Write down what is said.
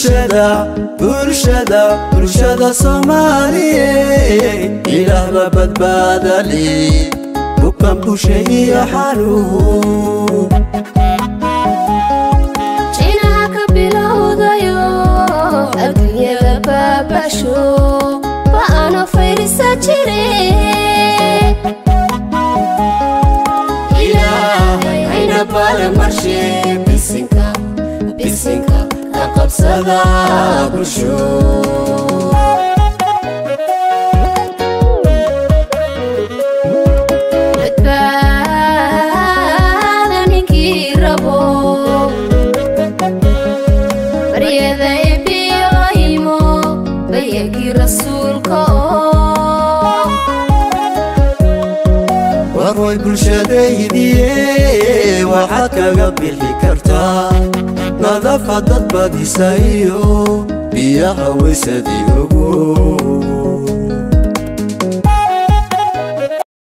bulshada bulshada bulshada soomaaliye ilaahba badbaadali bukan busha iyo xanuun jinaha ka bilowdayo adduunyada baabasho ba'ana fayrisa jire ilaahay hayna balamarshe bisinka bisinka ka qabsada bulsho badbaada ninkii rabo baryada ebiyohimo bayagii rasuulka oo warway bulshadaydiye waxaad kaga bixi kartaa nadafa dad badisa iyo biyaha weysadii ogo